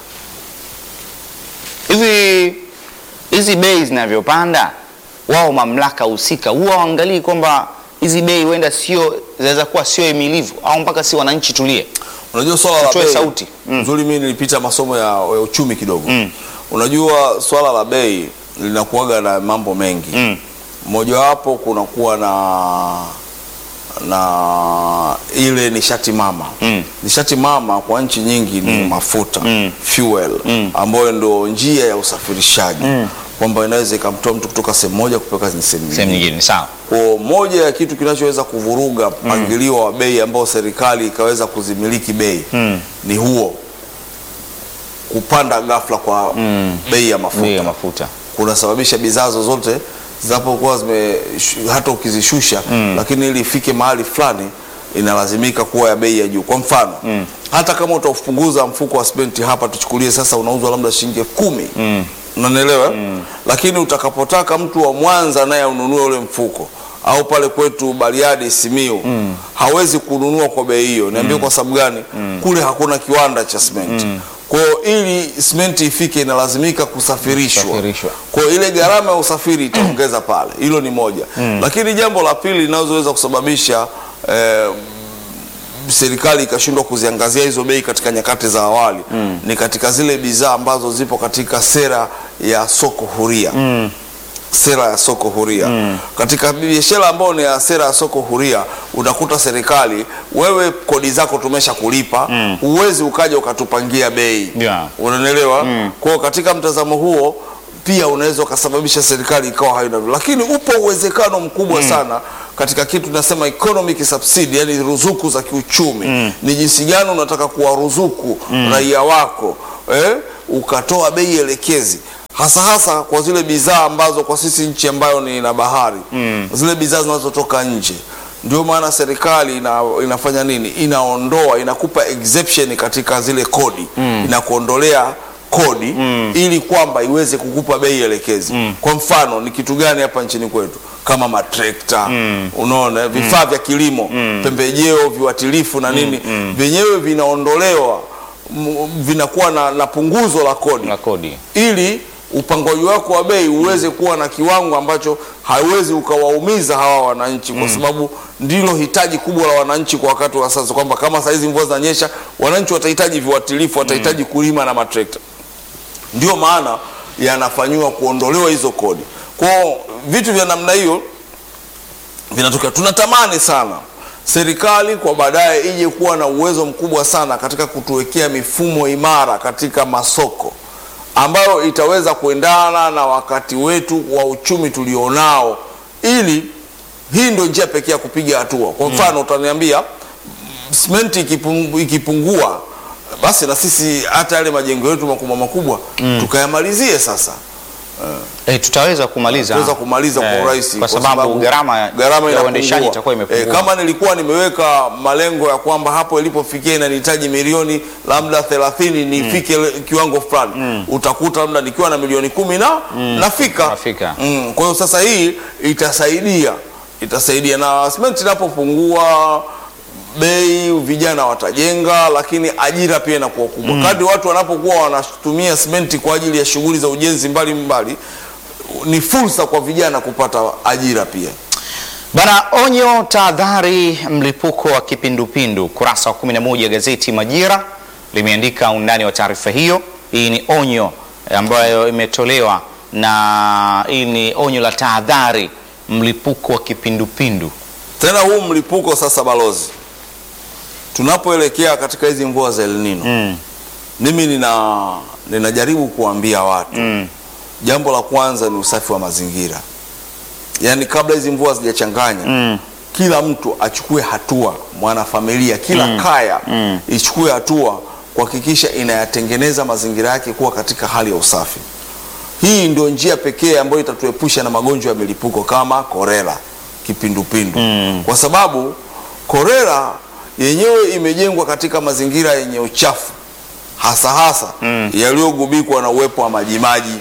[SPEAKER 1] hivi hizi bei zinavyopanda, wao mamlaka husika huwa waangalii kwamba hizi bei huenda sio zinaweza kuwa sio himilivu au mpaka si wananchi tulie?
[SPEAKER 2] Unajua swala la
[SPEAKER 1] Tutoe
[SPEAKER 2] bei
[SPEAKER 1] sauti. Mm.
[SPEAKER 2] nzuri, mimi nilipita masomo ya, ya uchumi kidogo. Unajua swala la bei linakuwaga na mambo mengi
[SPEAKER 1] Mm.
[SPEAKER 2] mojawapo kunakuwa na na ile nishati mama
[SPEAKER 1] Mm.
[SPEAKER 2] nishati mama kwa nchi nyingi ni mafuta
[SPEAKER 1] Mm.
[SPEAKER 2] fuel ambayo ndo njia ya usafirishaji kwamba inaweza ikamtoa mtu kutoka sehemu moja kupeleka sehemu
[SPEAKER 1] Sehemu
[SPEAKER 2] nyingine.
[SPEAKER 1] nyingine sawa.
[SPEAKER 2] Kwa moja ya kitu kinachoweza kuvuruga mpangilio wa bei ambao serikali ikaweza kuzimiliki bei ni huo kupanda ghafla kwa bei ya mafuta
[SPEAKER 1] Bei ya mafuta.
[SPEAKER 2] kunasababisha bidhaa zozote zinapokuwa zime shu- hata ukizishusha lakini ili ifike mahali fulani inalazimika kuwa ya bei ya juu. Kwa mfano hata kama utaupunguza mfuko wa simenti hapa, tuchukulie sasa unauzwa labda shilingi elfu kumi unanielewa? Lakini utakapotaka mtu wa Mwanza naye ununue ule mfuko au pale kwetu Bariadi Simiu hawezi kununua kwa bei hiyo. Niambie kwa sababu gani? Kule hakuna kiwanda cha simenti. Kwa hiyo ili simenti ifike inalazimika kusafirishwa.
[SPEAKER 1] Kusafirishwa.
[SPEAKER 2] Kwa hiyo ile gharama ya usafiri itaongeza pale. Hilo ni moja. Lakini jambo la pili linaloweza kusababisha eh, serikali ikashindwa kuziangazia hizo bei katika nyakati za awali ni katika zile bidhaa ambazo zipo katika sera ya soko huria sera ya soko huria katika biashara ambayo ni ya sera ya soko huria utakuta serikali wewe kodi zako tumesha kulipa huwezi ukaja ukatupangia bei
[SPEAKER 1] Yeah.
[SPEAKER 2] unanielewa kwa hiyo katika mtazamo huo pia unaweza ukasababisha serikali ikawa haina lakini upo uwezekano mkubwa sana katika kitu tunasema economic subsidy yani ruzuku za kiuchumi ni jinsi gani unataka kuwaruzuku raia wako eh, ukatoa bei elekezi hasa hasa kwa zile bidhaa ambazo kwa sisi nchi ambayo ni na bahari zile bidhaa zinazotoka nje ndio maana serikali ina, inafanya nini inaondoa inakupa exception katika zile kodi inakuondolea kodi ili kwamba iweze kukupa bei elekezi kwa mfano ni kitu gani hapa nchini kwetu kama matrekta unaona vifaa vya kilimo pembejeo viuatilifu na nini vyenyewe vinaondolewa m- vinakuwa na, na punguzo la kodi
[SPEAKER 1] Na kodi.
[SPEAKER 2] ili upangaji wako wa bei uweze kuwa na kiwango ambacho hauwezi ukawaumiza hawa wananchi, kwa sababu ndilo hitaji kubwa la wananchi kwa wakati wa sasa, kwamba kama saa hizi mvua zinanyesha, wananchi watahitaji viuatilifu, watahitaji kulima na matrekta. Ndio maana yanafanyiwa kuondolewa hizo kodi. Kwa hiyo vitu vya namna hiyo vinatokea. Tunatamani sana serikali kwa baadaye ije kuwa na uwezo mkubwa sana katika kutuwekea mifumo imara katika masoko ambayo itaweza kuendana na wakati wetu wa uchumi tulionao, ili hii ndio njia pekee ya kupiga hatua. Kwa mfano utaniambia simenti ikipung- ikipungua, basi na sisi hata yale majengo yetu makubwa makubwa tukayamalizie sasa
[SPEAKER 1] Eh, tutaweza kumaliza
[SPEAKER 2] tuweza kumaliza kwa
[SPEAKER 1] Eh,
[SPEAKER 2] urahisi
[SPEAKER 1] kwa sababu gharama
[SPEAKER 2] gharama
[SPEAKER 1] ya uendeshaji
[SPEAKER 2] inapungua.
[SPEAKER 1] itakuwa imepungua.
[SPEAKER 2] Eh, kama nilikuwa nimeweka malengo ya kwamba hapo ilipofikia inanihitaji milioni labda 30 nifike le- kiwango fulani utakuta labda nikiwa na milioni kumi na nafika
[SPEAKER 1] Nafika.
[SPEAKER 2] Mm, kwa hiyo sasa hii itasaidia itasaidia na simenti inapopungua bei vijana watajenga, lakini ajira pia inakuwa kubwa kadri watu wanapokuwa wanatumia simenti kwa ajili ya shughuli za ujenzi mbalimbali ni fursa kwa vijana kupata ajira pia.
[SPEAKER 1] Bana, onyo tahadhari mlipuko wa kipindupindu. Kurasa wa 11 gazeti Majira limeandika undani wa taarifa hiyo. Hii ni onyo ambayo imetolewa na hii ni onyo la tahadhari mlipuko wa kipindupindu.
[SPEAKER 2] Tena huu mlipuko sasa, balozi, tunapoelekea katika hizi mvua za El Nino
[SPEAKER 1] Mm.
[SPEAKER 2] mimi nina ninajaribu kuambia watu
[SPEAKER 1] Mm.
[SPEAKER 2] jambo la kwanza ni usafi wa mazingira, yaani kabla hizi mvua zijachanganya
[SPEAKER 1] Mm.
[SPEAKER 2] kila mtu achukue hatua, mwanafamilia, kila kaya
[SPEAKER 1] Mm.
[SPEAKER 2] ichukue hatua kuhakikisha inayatengeneza mazingira yake kuwa katika hali ya usafi. Hii ndio njia pekee ambayo itatuepusha na magonjwa ya milipuko kama korera, kipindupindu
[SPEAKER 1] Mm.
[SPEAKER 2] kwa sababu korera yenyewe imejengwa katika mazingira yenye uchafu hasa hasa
[SPEAKER 1] Mm.
[SPEAKER 2] yaliyogubikwa na uwepo wa majimaji.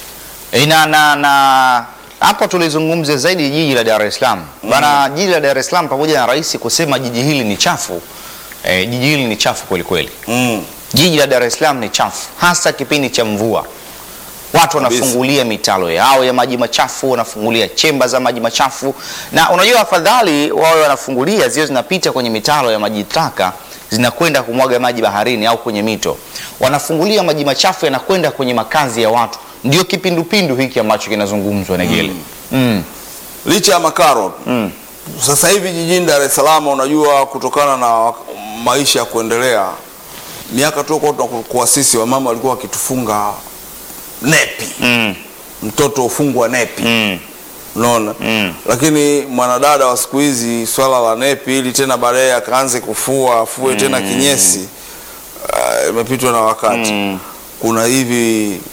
[SPEAKER 1] Ina na na hapo tulizungumzia zaidi jiji la Dar es Salaam bana. Jiji la Dar es Salaam pamoja na rais kusema jiji hili ni chafu eh, jiji hili ni chafu kweli kweli.
[SPEAKER 2] Mm.
[SPEAKER 1] Jiji la Dar es Salaam ni chafu, hasa kipindi cha mvua. Watu
[SPEAKER 2] Kabisa.
[SPEAKER 1] wanafungulia mitalo yao ya maji machafu, wanafungulia chemba za maji machafu, na unajua, afadhali wawe wanafungulia zio zinapita kwenye mitalo ya maji taka zinakwenda kumwaga maji baharini au kwenye mito. Wanafungulia maji machafu yanakwenda kwenye makazi ya watu, ndio kipindupindu hiki ambacho kinazungumzwa Negele. Mm.
[SPEAKER 2] Licha ya makaro
[SPEAKER 1] Mm.
[SPEAKER 2] sasa hivi jijini Dar es Salaam, unajua kutokana na maisha ya kuendelea, miaka tu kwa sisi wamama walikuwa wakitufunga nepi,
[SPEAKER 1] Mm.
[SPEAKER 2] mtoto ufungwa nepi
[SPEAKER 1] Mm.
[SPEAKER 2] unaona
[SPEAKER 1] Mm.
[SPEAKER 2] lakini mwanadada wa siku hizi swala la nepi ili tena baadaye akaanze kufua afue tena kinyesi ah, imepitwa na wakati
[SPEAKER 1] Mm.
[SPEAKER 2] kuna hivi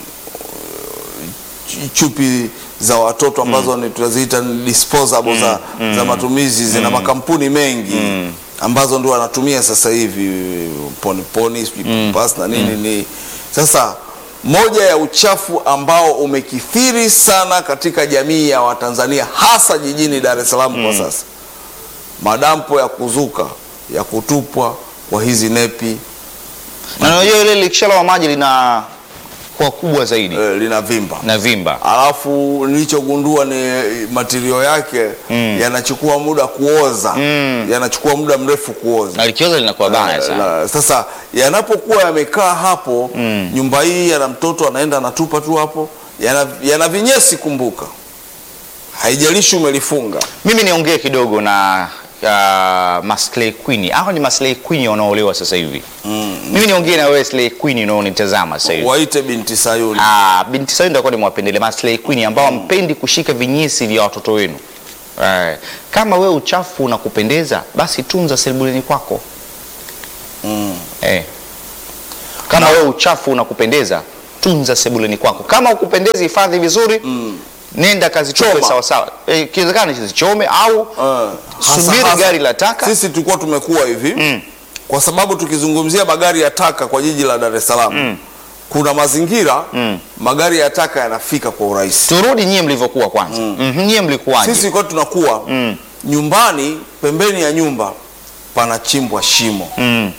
[SPEAKER 2] ch- chupi za watoto ambazo ni tunaziita ni disposable za, za matumizi zina makampuni mengi ambazo ndio wanatumia sasa hivi poni poni sijui Pampers na nini ni sasa moja ya uchafu ambao umekithiri sana katika jamii ya Watanzania hasa jijini Dar es Salaam kwa sasa madampo ya kuzuka ya kutupwa kwa hizi nepi
[SPEAKER 1] Na unajua ile likishalowa maji lina kwa kubwa zaidi
[SPEAKER 2] eh, lina vimba
[SPEAKER 1] na vimba.
[SPEAKER 2] alafu nilichogundua ni matirio yake
[SPEAKER 1] Mm.
[SPEAKER 2] yanachukua muda kuoza
[SPEAKER 1] Mm.
[SPEAKER 2] yanachukua muda mrefu kuoza
[SPEAKER 1] Na likioza linakuwa baya sana.
[SPEAKER 2] Na- sasa yanapokuwa yamekaa hapo
[SPEAKER 1] Mm.
[SPEAKER 2] nyumba hii yana mtoto anaenda anatupa tu hapo yana, yana vinyesi kumbuka haijalishi umelifunga
[SPEAKER 1] Mimi niongee kidogo na uh, Maslay Queen. Hao ni Maslay Queen wanaolewa sasa hivi. Mimi niongee na wewe Slay Queen unaonitazama sasa hivi.
[SPEAKER 2] waite binti Sayuni
[SPEAKER 1] Ah, binti sasa ndio ni mwapendele Maslay Queen ambao hampendi kushika vinyesi vya watoto wenu. Eh, kama wewe uchafu unakupendeza basi tunza sebuleni kwako.
[SPEAKER 2] mm.
[SPEAKER 1] Eh. Kama wewe uchafu unakupendeza tunza sebuleni kwako. Kama ukupendezi hifadhi vizuri.
[SPEAKER 2] Mm.
[SPEAKER 1] Nenda kazichome
[SPEAKER 2] Choma.
[SPEAKER 1] sawa sawa. Eh, ikiwezekana zichome au
[SPEAKER 2] Eh, hasa-
[SPEAKER 1] subiri
[SPEAKER 2] hasa-
[SPEAKER 1] gari la taka.
[SPEAKER 2] sisi tulikuwa tumekuwa hivi
[SPEAKER 1] Mm.
[SPEAKER 2] kwa sababu tukizungumzia magari ya taka kwa jiji la Dar es Salaam
[SPEAKER 1] Mm.
[SPEAKER 2] kuna mazingira
[SPEAKER 1] Mm.
[SPEAKER 2] magari ya taka yanafika kwa urahisi
[SPEAKER 1] Turudi nyie mlivyokuwa kwanza. Mhm, nyie mlikuwaje?
[SPEAKER 2] sisi kwa tunakuwa
[SPEAKER 1] Mm.
[SPEAKER 2] nyumbani pembeni ya nyumba panachimbwa shimo
[SPEAKER 1] Mm.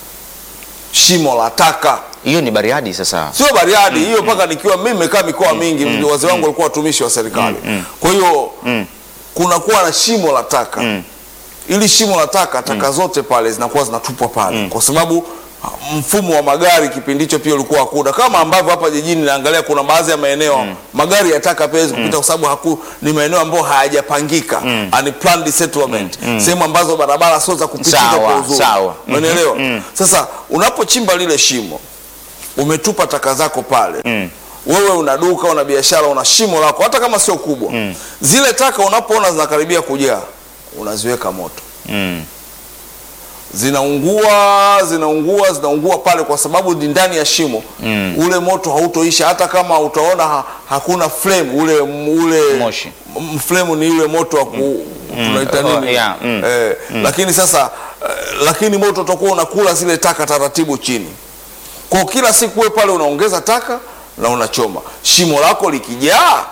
[SPEAKER 2] shimo la taka
[SPEAKER 1] Hiyo ni Bariadi sasa.
[SPEAKER 2] sio Bariadi hiyo mpaka nikiwa mimi nimekaa mikoa mingi wazee wangu walikuwa watumishi wa serikali kwa hiyo
[SPEAKER 1] Mm.
[SPEAKER 2] kunakuwa na shimo la taka
[SPEAKER 1] Mm.
[SPEAKER 2] ili shimo la taka taka zote pale zinakuwa zinatupwa pale kwa sababu ah, mfumo wa magari kipindi hicho pia ulikuwa hakuna kama ambavyo hapa jijini naangalia kuna baadhi ya maeneo magari ya taka pia hawezi kupita kwa sababu haku ni maeneo ambayo hayajapangika unplanned settlement sehemu ambazo barabara sio za kupitika
[SPEAKER 1] Sawa,
[SPEAKER 2] kwa uzuri
[SPEAKER 1] sawa.
[SPEAKER 2] umeelewa sasa unapochimba lile shimo umetupa taka zako pale wewe una duka una biashara una shimo lako hata kama sio kubwa zile taka unapoona zinakaribia kujaa unaziweka moto
[SPEAKER 1] Mm.
[SPEAKER 2] zinaungua zinaungua zinaungua pale kwa sababu ni ndani ya shimo ule moto hautoisha hata kama utaona ha, hakuna flame ule ule
[SPEAKER 1] Moshi.
[SPEAKER 2] m- flame ni ile moto wa ku tunaita
[SPEAKER 1] Oh,
[SPEAKER 2] nini
[SPEAKER 1] yeah, mm.
[SPEAKER 2] eh, lakini sasa eh, lakini moto utakuwa unakula zile taka taratibu chini kwa kila siku wewe pale unaongeza taka na unachoma shimo lako likijaa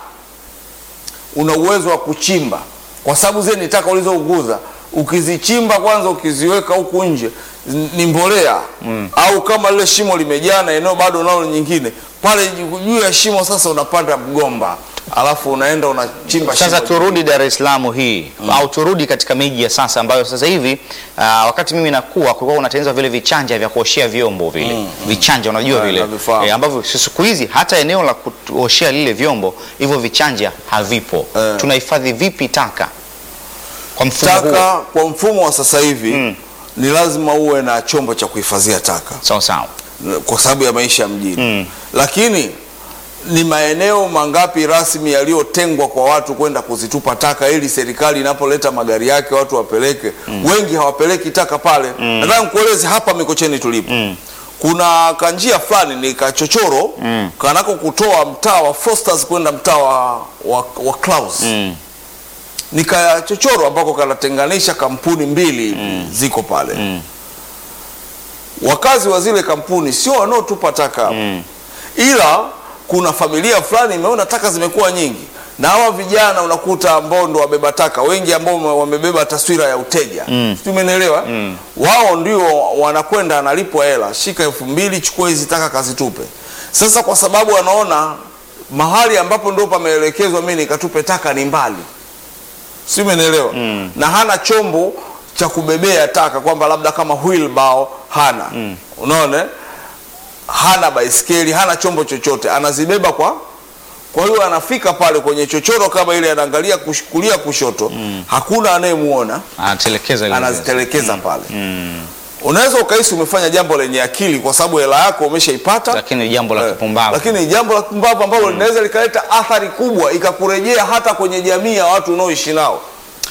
[SPEAKER 2] una uwezo wa kuchimba kwa sababu zile ni taka ulizounguza ukizichimba kwanza ukiziweka huku nje n- ni mbolea mm. au kama lile shimo limejaa na eneo bado nalo nyingine pale juu juu ya shimo sasa unapanda mgomba alafu unaenda unachimba
[SPEAKER 1] Sasa
[SPEAKER 2] shimo
[SPEAKER 1] turudi Dar es Salaam hii au turudi katika miji ya sasa ambayo sasa hivi uh, wakati mimi nakuwa kulikuwa unatengenezwa vile vichanja vya kuoshea vyombo vile vichanja unajua
[SPEAKER 2] Eh,
[SPEAKER 1] vile
[SPEAKER 2] navifahamu.
[SPEAKER 1] eh, ambavyo siku hizi hata eneo la kuoshea lile vyombo hivyo vichanja havipo.
[SPEAKER 2] Eh.
[SPEAKER 1] Tunahifadhi vipi taka kwa mfumo huo?
[SPEAKER 2] taka kwa mfumo wa sasa hivi ni lazima uwe na chombo cha kuhifadhia taka
[SPEAKER 1] Sawa sawa.
[SPEAKER 2] kwa sababu ya maisha ya mjini lakini ni maeneo mangapi rasmi yaliyotengwa kwa watu kwenda kuzitupa taka ili serikali inapoleta magari yake watu wapeleke wengi hawapeleki taka pale nataka nikueleze hapa mikocheni tulipo kuna kanjia fulani ni kachochoro kanako kutoa mtaa wa Fosters kwenda mtaa wa, wa, wa Clouds ni kachochoro ambako kanatenganisha kampuni mbili ziko pale wakazi wa zile kampuni sio wanaotupa taka hapo ila kuna familia fulani imeona taka zimekuwa nyingi na hawa vijana unakuta ambao ndo wabeba taka wengi ambao wame- wamebeba taswira ya uteja mm. umenielewa wao ndio wanakwenda analipwa hela shika elfu mbili chukua hizi taka kazitupe sasa kwa sababu wanaona mahali ambapo ndo pameelekezwa mi nikatupe taka ni mbali si umenielewa mm. na hana chombo cha kubebea taka kwamba labda kama wheelbarrow hana mm. unaona hana baiskeli hana chombo chochote anazibeba kwa kwa hiyo anafika pale kwenye chochoro kama ile anaangalia kush, kulia kushoto mm. hakuna anayemuona
[SPEAKER 1] Anatelekeza ile
[SPEAKER 2] anazitelekeza pale unaweza ukahisi umefanya jambo lenye akili kwa sababu hela yako umeshaipata
[SPEAKER 1] Lakini ni jambo la
[SPEAKER 2] Eh,
[SPEAKER 1] kipumbavu.
[SPEAKER 2] lakini ni jambo la kipumbavu ambalo linaweza likaleta athari kubwa ikakurejea hata kwenye jamii ya watu unaoishi nao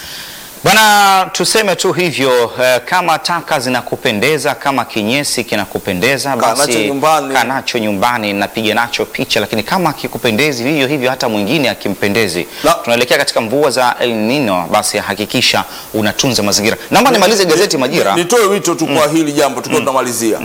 [SPEAKER 1] Bwana, tuseme tu hivyo eh, kama taka zinakupendeza, kama kinyesi kinakupendeza,
[SPEAKER 2] Kaa nacho
[SPEAKER 1] basi
[SPEAKER 2] nyumbani.
[SPEAKER 1] kaa nacho nyumbani, napiga nacho picha. Lakini kama akikupendezi vivyo hivyo, hata mwingine akimpendezi,
[SPEAKER 2] Na-
[SPEAKER 1] tunaelekea katika mvua za El Nino, basi hakikisha unatunza mazingira. Naomba nimalize gazeti Majira.
[SPEAKER 2] nitoe wito tu kwa hili jambo tukiwa tunamalizia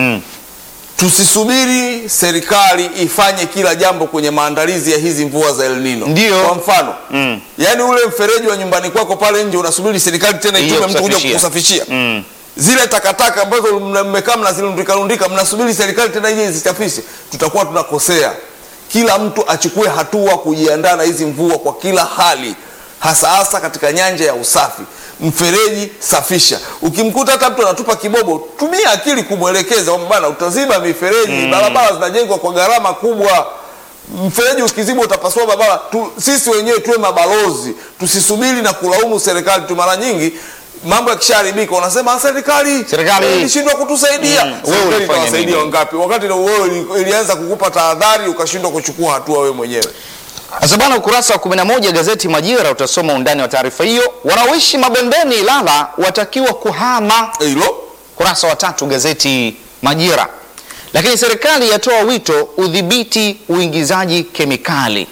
[SPEAKER 2] tusisubiri serikali ifanye kila jambo kwenye maandalizi ya hizi mvua za El Nino.
[SPEAKER 1] Ndio.
[SPEAKER 2] Kwa mfano yaani ule mfereji wa nyumbani kwako pale nje unasubiri serikali tena
[SPEAKER 1] Ije
[SPEAKER 2] itume mtu kuja
[SPEAKER 1] kusafishia.
[SPEAKER 2] kukusafishia
[SPEAKER 1] Mm.
[SPEAKER 2] zile takataka ambazo mna- mmekaa mnazirundikarundika mnasubiri serikali tena ije izisafishe, tutakuwa tunakosea. Kila mtu achukue hatua kujiandaa na hizi mvua kwa kila hali, hasa hasa katika nyanja ya usafi. Mfereji safisha. Ukimkuta hata mtu anatupa kibobo, tumia akili kumwelekeza kwamba bana, utaziba mifereji. Barabara zinajengwa kwa gharama kubwa mfereji ukizibwa utapasua barabara tu, sisi wenyewe tuwe mabalozi tusisubiri na kulaumu serikali tu mara nyingi mambo yakishaharibika unasema "Ah, serikali
[SPEAKER 1] Serikali."
[SPEAKER 2] eh, ilishindwa kutusaidia
[SPEAKER 1] Wewe
[SPEAKER 2] serikali
[SPEAKER 1] ulifanya
[SPEAKER 2] itawasaidia
[SPEAKER 1] nini?
[SPEAKER 2] wangapi wakati na wewe ili- ilianza kukupa tahadhari ukashindwa kuchukua hatua wewe mwenyewe
[SPEAKER 1] Sasa bwana, ukurasa wa 11 gazeti Majira utasoma undani wa taarifa hiyo. Wanaoishi mabondeni Ilala watakiwa kuhama
[SPEAKER 2] hilo
[SPEAKER 1] kurasa wa tatu gazeti Majira. Lakini serikali yatoa wito udhibiti uingizaji kemikali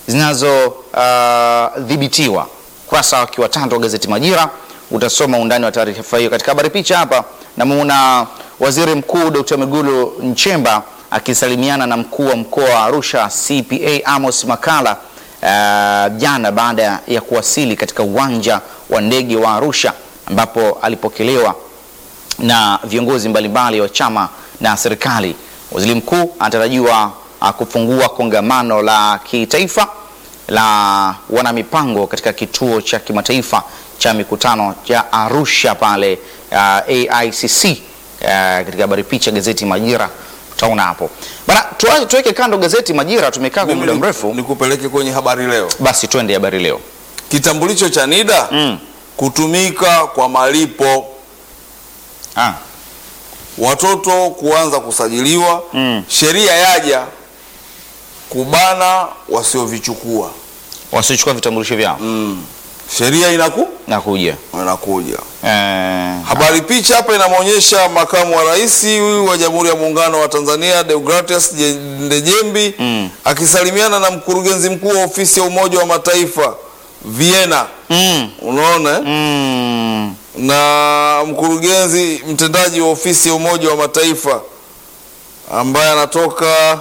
[SPEAKER 1] zinazodhibitiwa. kurasa wake wa tatu wa gazeti Majira utasoma undani wa taarifa hiyo. Katika habari picha hapa namuona Waziri Mkuu Dr. Mwigulu Nchemba akisalimiana na mkuu wa mkoa wa Arusha CPA Amos Makala uh, jana baada ya kuwasili katika uwanja wa ndege wa Arusha ambapo alipokelewa na viongozi mbalimbali wa chama na serikali. Waziri mkuu anatarajiwa uh, kufungua kongamano la kitaifa la wanamipango katika kituo cha kimataifa cha mikutano cha Arusha pale uh, AICC. Uh, katika habari picha gazeti Majira utaona hapo bana. tuwa- Tuweke kando gazeti Majira, tumekaa kwa
[SPEAKER 2] Mimi
[SPEAKER 1] muda
[SPEAKER 2] ni-
[SPEAKER 1] mrefu,
[SPEAKER 2] nikupeleke kwenye habari leo
[SPEAKER 1] basi twende habari leo.
[SPEAKER 2] kitambulisho cha NIDA
[SPEAKER 1] Mm.
[SPEAKER 2] kutumika kwa malipo
[SPEAKER 1] Ah,
[SPEAKER 2] watoto kuanza kusajiliwa
[SPEAKER 1] Mm.
[SPEAKER 2] sheria yaja kubana wasiovichukua
[SPEAKER 1] wasiochukua vitambulisho vyao
[SPEAKER 2] mm. sheria inaku
[SPEAKER 1] nakuja
[SPEAKER 2] inakuja.
[SPEAKER 1] eh,
[SPEAKER 2] Habari picha hapa inamwonyesha makamu wa rais huyu wa Jamhuri ya Muungano wa Tanzania Deogratias Je- Ndejembi
[SPEAKER 1] Mm.
[SPEAKER 2] akisalimiana na mkurugenzi mkuu wa ofisi ya Umoja wa Mataifa Vienna,
[SPEAKER 1] mm,
[SPEAKER 2] unaona eh?
[SPEAKER 1] mm,
[SPEAKER 2] na mkurugenzi mtendaji wa ofisi ya Umoja wa Mataifa ambaye anatoka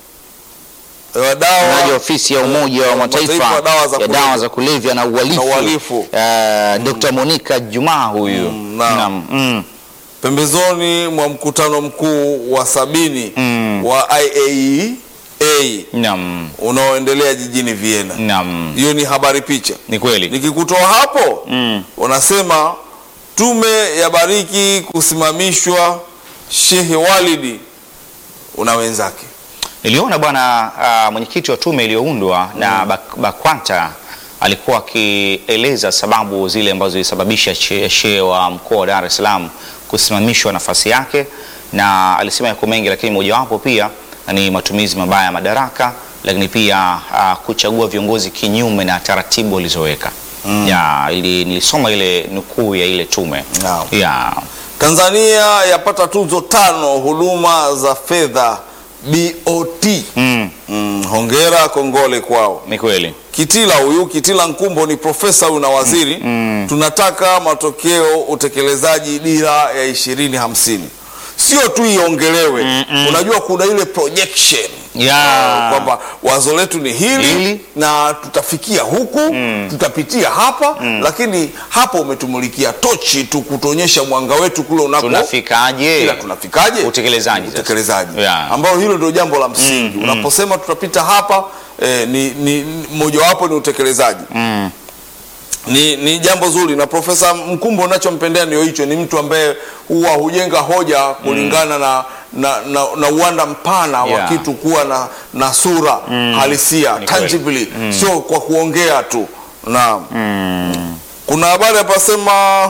[SPEAKER 2] wa dawa
[SPEAKER 1] msemaji wa ofisi ya Umoja wa Mataifa
[SPEAKER 2] wa dawa za
[SPEAKER 1] ya
[SPEAKER 2] kulevya.
[SPEAKER 1] dawa za kulevya na uhalifu,
[SPEAKER 2] Na uhalifu.
[SPEAKER 1] eh, Dr. Monica Juma huyu
[SPEAKER 2] Mm, naam.
[SPEAKER 1] Naam, mm,
[SPEAKER 2] pembezoni mwa mkutano mkuu wa sabini
[SPEAKER 1] Mm.
[SPEAKER 2] wa IAEA
[SPEAKER 1] naam,
[SPEAKER 2] unaoendelea jijini Vienna.
[SPEAKER 1] naam,
[SPEAKER 2] Hiyo ni habari picha.
[SPEAKER 1] ni kweli
[SPEAKER 2] Nikikutoa hapo
[SPEAKER 1] mm.
[SPEAKER 2] wanasema tume ya bariki kusimamishwa Shehe Walidi una wenzake.
[SPEAKER 1] Niliona bwana uh, mwenyekiti wa tume iliyoundwa na Bak- Bakwata alikuwa akieleza sababu zile ambazo zilisababisha she- shehe wa mkoa wa Dar es Salaam kusimamishwa nafasi yake, na alisema yako mengi, lakini mojawapo pia ni matumizi mabaya ya madaraka, lakini pia uh, kuchagua viongozi kinyume na taratibu walizoweka. Ya, ili, nilisoma ile nukuu ya ile tume
[SPEAKER 2] Naam.
[SPEAKER 1] ya
[SPEAKER 2] Tanzania yapata tuzo tano huduma za fedha BOT.
[SPEAKER 1] mm,
[SPEAKER 2] Mm, hongera kongole kwao.
[SPEAKER 1] ni kweli
[SPEAKER 2] Kitila huyu Kitila Nkumbo ni profesa huyu na waziri tunataka matokeo utekelezaji dira ya ishirini hamsini sio tu iongelewe unajua kuna ile projection
[SPEAKER 1] Ya.
[SPEAKER 2] Ah, kwamba wazo letu ni hili,
[SPEAKER 1] Hili.
[SPEAKER 2] na tutafikia huku tutapitia hapa lakini hapa umetumulikia tochi tu kutuonyesha mwanga wetu kule unako
[SPEAKER 1] tunafikaje
[SPEAKER 2] ila tunafikaje
[SPEAKER 1] Utekelezaji sasa.
[SPEAKER 2] utekelezaji
[SPEAKER 1] Yeah.
[SPEAKER 2] ambao hilo ndio jambo la msingi unaposema tutapita hapa eh, ni, ni ni- mojawapo ni utekelezaji
[SPEAKER 1] mm.
[SPEAKER 2] ni, ni jambo zuri na Profesa Mkumbo nachompendea ndio hicho, ni mtu ambaye huwa hujenga hoja kulingana na, na, na, na uwanda mpana wa
[SPEAKER 1] Yeah.
[SPEAKER 2] kitu kuwa na, na sura halisia
[SPEAKER 1] Ni kweli.
[SPEAKER 2] tangibly, sio kwa kuongea tu. Naam. Kuna habari hapa sema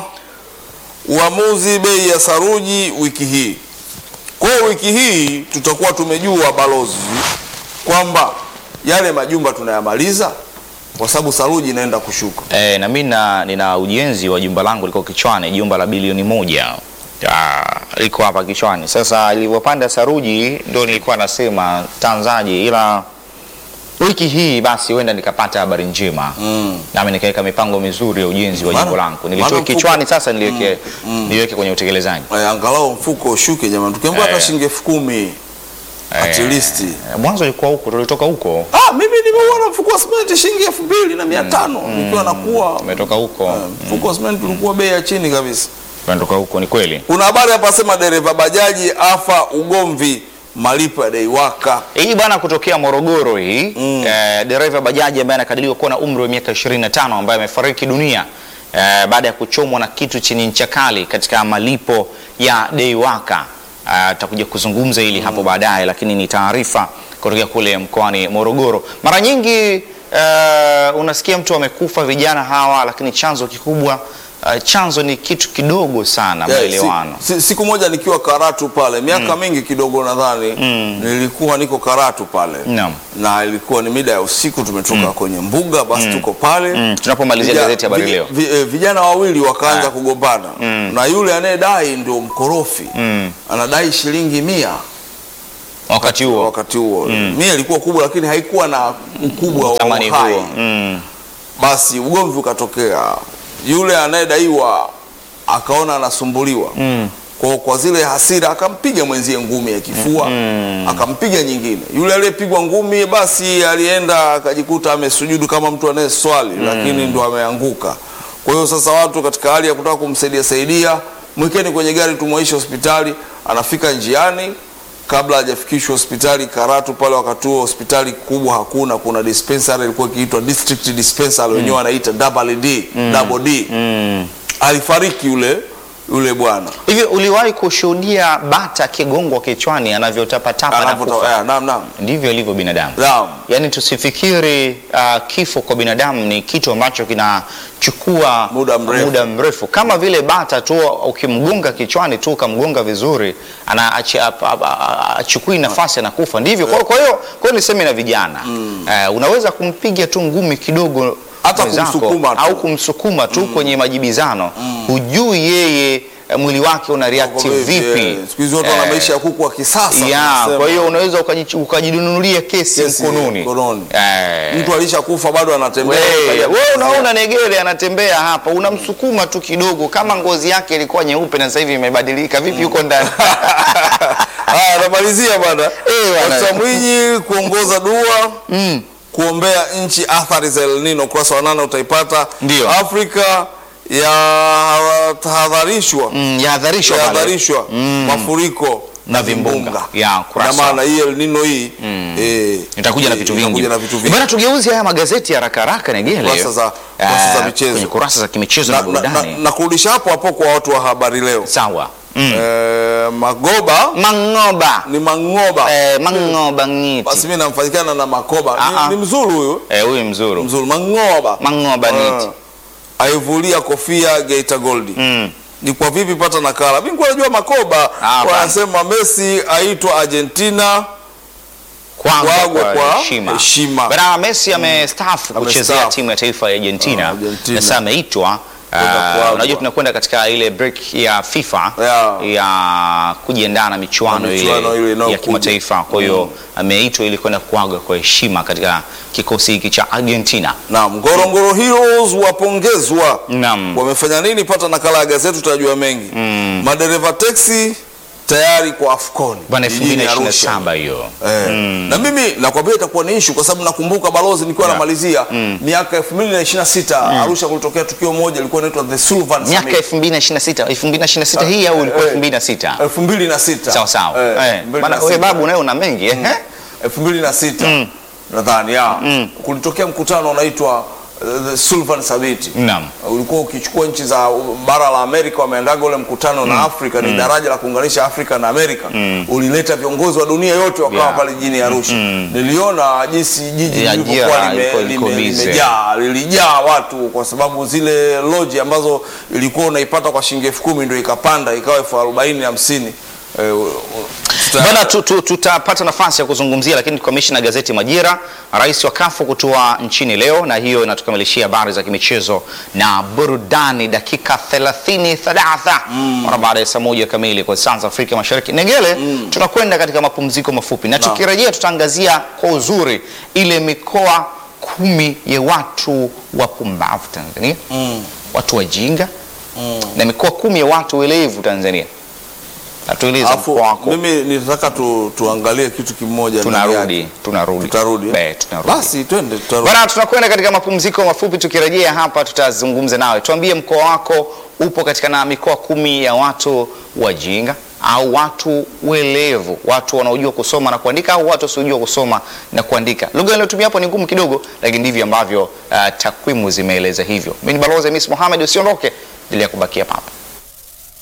[SPEAKER 2] uamuzi bei ya saruji wiki hii. Kwa hiyo wiki hii tutakuwa tumejua balozi kwamba yale majumba tunayamaliza kwa sababu saruji inaenda kushuka.
[SPEAKER 1] E, na mimi na- nina ujenzi wa jumba langu liko kichwani, jumba la bilioni moja Ah, liko hapa kichwani. Sasa ilivyopanda saruji ndio nilikuwa nasema tanzaji, ila wiki hii basi huenda nikapata habari njema
[SPEAKER 2] Mm.
[SPEAKER 1] nami nikaweka mipango mizuri ya ujenzi wa
[SPEAKER 2] Maana-
[SPEAKER 1] jimbo langu.
[SPEAKER 2] maana
[SPEAKER 1] Nilitoe
[SPEAKER 2] mfuko-
[SPEAKER 1] kichwani, sasa niliweke niliweke kwenye utekelezaji.
[SPEAKER 2] Eh, angalau mfuko ushuke jamani, tukiambiwa hata
[SPEAKER 1] Eh.
[SPEAKER 2] shilingi elfu kumi at
[SPEAKER 1] Eh,
[SPEAKER 2] least.
[SPEAKER 1] Mwanzo ilikuwa huko, tulitoka huko,
[SPEAKER 2] Ah, mimi nimeuona mfuko wa simenti shilingi elfu mbili na mia tano nikiwa nakuwa
[SPEAKER 1] tumetoka huko,
[SPEAKER 2] eh, mfuko wa simenti ulikuwa bei ya chini kabisa.
[SPEAKER 1] tumetoka huko, ni kweli.
[SPEAKER 2] Kuna habari hapa sema dereva bajaji afa ugomvi malipo ya deiwaka.
[SPEAKER 1] Hii bwana kutokea Morogoro hii
[SPEAKER 2] Mm.
[SPEAKER 1] eh, dereva bajaji ambaye anakadiriwa kuwa na umri wa miaka 25 ambaye amefariki dunia eh, baada ya kuchomwa na kitu chenye ncha kali katika malipo ya deiwaka. Eh, Tutakuja kuzungumza hili hapo baadaye, lakini ni taarifa kutokea kule mkoani Morogoro. Mara nyingi eh, unasikia mtu amekufa, vijana hawa, lakini chanzo kikubwa eh, chanzo ni kitu kidogo sana,
[SPEAKER 2] Yeah,
[SPEAKER 1] maelewano.
[SPEAKER 2] si, si, siku moja nikiwa Karatu pale miaka mingi kidogo nadhani nilikuwa niko Karatu pale
[SPEAKER 1] Naam.
[SPEAKER 2] na ilikuwa ni mida ya usiku tumetoka kwenye mbuga basi tuko pale
[SPEAKER 1] Mm, tunapomalizia
[SPEAKER 2] Vija-
[SPEAKER 1] gazeti Habari
[SPEAKER 2] vi-
[SPEAKER 1] Leo.
[SPEAKER 2] vi- eh, vijana wawili wakaanza
[SPEAKER 1] Ah.
[SPEAKER 2] kugombana na yule anayedai ndio mkorofi
[SPEAKER 1] Mm.
[SPEAKER 2] anadai shilingi mia
[SPEAKER 1] Wakati huo
[SPEAKER 2] wakati huo mia ilikuwa kubwa lakini haikuwa na ukubwa wa
[SPEAKER 1] thamani
[SPEAKER 2] uhai
[SPEAKER 1] huo mm.
[SPEAKER 2] basi ugomvi ukatokea yule anayedaiwa akaona anasumbuliwa
[SPEAKER 1] Mm.
[SPEAKER 2] kwa, kwa zile hasira akampiga mwenzie ngumi ya kifua akampiga nyingine yule aliyepigwa ngumi basi alienda akajikuta amesujudu kama mtu anayeswali lakini ndo ameanguka kwa hiyo sasa watu katika hali ya kutaka kumsaidia saidia mwekeni kwenye gari tumwaishe hospitali anafika njiani kabla hajafikishwa hospitali Karatu pale, wakati huo hospitali kubwa hakuna, kuna dispensary ilikuwa ikiitwa district dispensary, wenyewe wanaita double D, double D. Alifariki yule yule bwana
[SPEAKER 1] Hivi uliwahi kushuhudia bata kigongwa kichwani anavyotapatapa na
[SPEAKER 2] Anapota-
[SPEAKER 1] kufa?
[SPEAKER 2] eh, naam naam
[SPEAKER 1] Ndivyo alivyo binadamu.
[SPEAKER 2] naam
[SPEAKER 1] Yaani tusifikiri uh, kifo kwa binadamu ni kitu ambacho kinachukua
[SPEAKER 2] Muda mrefu.
[SPEAKER 1] muda mrefu. Kama vile bata tu ukimgonga kichwani tu ukamgonga vizuri ana achi- ap- ap- a- achukui nafasi anakufa. Ndivyo. Kwa kwa hiyo kwa hiyo niseme na vijana uh, unaweza kumpiga tu ngumi kidogo
[SPEAKER 2] Hata
[SPEAKER 1] mwenzako
[SPEAKER 2] kumsukuma tu.
[SPEAKER 1] au kumsukuma tu kwenye majibizano, hujui yeye eh, mwili wake una react
[SPEAKER 2] Kwa hivyo,
[SPEAKER 1] vipi.
[SPEAKER 2] eh, Siku hizi watu wana
[SPEAKER 1] Eh,
[SPEAKER 2] maisha ya kuku wa kisasa.
[SPEAKER 1] ya,
[SPEAKER 2] tunasema.
[SPEAKER 1] kwa hiyo unaweza ukaji- ukajinunulia kesi,
[SPEAKER 2] Kesi
[SPEAKER 1] mkononi.
[SPEAKER 2] mkononi.
[SPEAKER 1] Eh.
[SPEAKER 2] mtu alishakufa bado anatembea.
[SPEAKER 1] Wewe
[SPEAKER 2] Kaja
[SPEAKER 1] wewe
[SPEAKER 2] kuzia.
[SPEAKER 1] unaona negere anatembea hapa, unamsukuma tu kidogo, kama ngozi yake ilikuwa nyeupe na sasa hivi imebadilika, vipi yuko ndani?
[SPEAKER 2] Haya, namalizia bwana.
[SPEAKER 1] Eh, bwana.
[SPEAKER 2] Dkt. Mwinyi kuongoza dua kuombea nchi athari za El Nino, ukurasa wa nane utaipata.
[SPEAKER 1] Ndio.
[SPEAKER 2] Afrika yatahadharishwa
[SPEAKER 1] Mm, yahadharishwa pale.
[SPEAKER 2] yahadharishwa mafuriko
[SPEAKER 1] Na vimbunga. Ya, kurasa.
[SPEAKER 2] na maana hii El Nino hii eh,
[SPEAKER 1] Itakuja na
[SPEAKER 2] eh,
[SPEAKER 1] vitu vingi.
[SPEAKER 2] itakuja na vitu vingi.
[SPEAKER 1] Bwana, tugeuze haya magazeti haraka haraka Negele.
[SPEAKER 2] Kurasa za- kurasa za
[SPEAKER 1] Eh,
[SPEAKER 2] michezo.
[SPEAKER 1] Kwenye kurasa za kimichezo na,
[SPEAKER 2] na, na, na,
[SPEAKER 1] burudani.
[SPEAKER 2] na kurudisha hapo hapo kwa watu wa habari leo
[SPEAKER 1] Sawa. Mm.
[SPEAKER 2] eh, Magoba
[SPEAKER 1] Mangoba.
[SPEAKER 2] ni Mangoba
[SPEAKER 1] Eh, Mangoba ngiti.
[SPEAKER 2] basi mimi namfanyikana na Makoba
[SPEAKER 1] Ah, ah.
[SPEAKER 2] ni, ni mzuru huyu
[SPEAKER 1] Eh, huyu mzuru.
[SPEAKER 2] mzuru Mangoba
[SPEAKER 1] Mangoba ngiti.
[SPEAKER 2] Ah, aivulia kofia Geita Gold
[SPEAKER 1] Mm.
[SPEAKER 2] ni kwa vipi pata nakala mimi nilikuwa najua Makoba
[SPEAKER 1] Ah,
[SPEAKER 2] wanasema Messi aitwa Argentina
[SPEAKER 1] Kwanza
[SPEAKER 2] Kwagwe
[SPEAKER 1] kwa
[SPEAKER 2] kwa
[SPEAKER 1] heshima.
[SPEAKER 2] heshima.
[SPEAKER 1] Bwana Messi amestaafu kuchezea
[SPEAKER 2] Amestaafu.
[SPEAKER 1] timu ya taifa ya Argentina.
[SPEAKER 2] Ah, Argentina.
[SPEAKER 1] Na sasa ameitwa
[SPEAKER 2] Kwenda
[SPEAKER 1] ah,
[SPEAKER 2] Kwagwe.
[SPEAKER 1] unajua tunakwenda katika ile break ya FIFA
[SPEAKER 2] Yeah.
[SPEAKER 1] ya kujiandaa na michuano,
[SPEAKER 2] Na michuano ile
[SPEAKER 1] ile ya
[SPEAKER 2] inayokuja.
[SPEAKER 1] kimataifa. Kwa hiyo ameitwa ili kwenda kuaga kwa heshima katika kikosi hiki cha Argentina.
[SPEAKER 2] Naam, Ngorongoro Heroes wapongezwa.
[SPEAKER 1] Naam.
[SPEAKER 2] Wamefanya nini? Pata nakala ya gazeti utajua mengi. Madereva teksi tayari kwa Afcon
[SPEAKER 1] Bwana
[SPEAKER 2] jijini Arusha.
[SPEAKER 1] 2027 hiyo.
[SPEAKER 2] Eh, na mimi nakwambia itakuwa ni issue kwa sababu nakumbuka balozi nikiwa
[SPEAKER 1] Yeah.
[SPEAKER 2] namalizia miaka 2026 Arusha kulitokea tukio moja ilikuwa inaitwa the Sullivan
[SPEAKER 1] Miaka
[SPEAKER 2] Summit
[SPEAKER 1] 2026, 2026 hii au ilikuwa
[SPEAKER 2] eh,
[SPEAKER 1] 2006?
[SPEAKER 2] 2006
[SPEAKER 1] Sawa sawa.
[SPEAKER 2] Eh,
[SPEAKER 1] Eh, bwana wewe
[SPEAKER 2] 2006.
[SPEAKER 1] babu nawe una mengi eh?
[SPEAKER 2] 2006 nadhani ya kulitokea mkutano unaitwa uh, the Sullivan Summit
[SPEAKER 1] Naam.
[SPEAKER 2] ulikuwa ukichukua nchi za bara la Amerika wameendaga ule mkutano na Afrika ni daraja la kuunganisha Afrika na Amerika ulileta viongozi wa dunia yote wakawa
[SPEAKER 1] Yeah.
[SPEAKER 2] pale jijini Arusha niliona jinsi jiji
[SPEAKER 1] Ya,
[SPEAKER 2] lilivyokuwa
[SPEAKER 1] jira,
[SPEAKER 2] lime-
[SPEAKER 1] liko-
[SPEAKER 2] lime-
[SPEAKER 1] liko busy.
[SPEAKER 2] limejaa lilijaa watu kwa sababu zile loji ambazo ilikuwa unaipata kwa shilingi elfu kumi ndio ikapanda ikawa elfu arobaini hamsini Eh, u- u- tuta-
[SPEAKER 1] Bwana tu, tu, tutapata nafasi ya kuzungumzia, lakini tukamilishe na gazeti Majira. Rais wa kafu kutua nchini leo, na hiyo inatukamilishia habari za kimichezo na burudani, dakika 30 thalatha mara baada ya saa moja kamili kwa saa za Afrika Mashariki. Negele, tunakwenda katika mapumziko mafupi, na tukirejea tutaangazia kwa uzuri ile mikoa kumi ya watu wapumbavu Tanzania, watu wajinga na mikoa kumi ya watu welevu Tanzania. Atueleza
[SPEAKER 2] Alafu,
[SPEAKER 1] mkoa wako.
[SPEAKER 2] mimi nitaka tu, tuangalie kitu kimoja ndani
[SPEAKER 1] tunarudi
[SPEAKER 2] yake.
[SPEAKER 1] tunarudi
[SPEAKER 2] Tutarudi, eh?
[SPEAKER 1] Eh, tunarudi
[SPEAKER 2] basi twende tutarudi.
[SPEAKER 1] bwana tunakwenda katika mapumziko mafupi tukirejea hapa tutazungumza nawe tuambie mkoa wako upo katika na mikoa kumi ya watu wajinga au watu welevu watu wanaojua kusoma na kuandika au watu wasiojua kusoma na kuandika lugha inayotumia hapo ni ngumu kidogo lakini ndivyo ambavyo uh, takwimu zimeeleza hivyo mimi ni balozi Hamis Mohamed usiondoke endelea kubakia hapa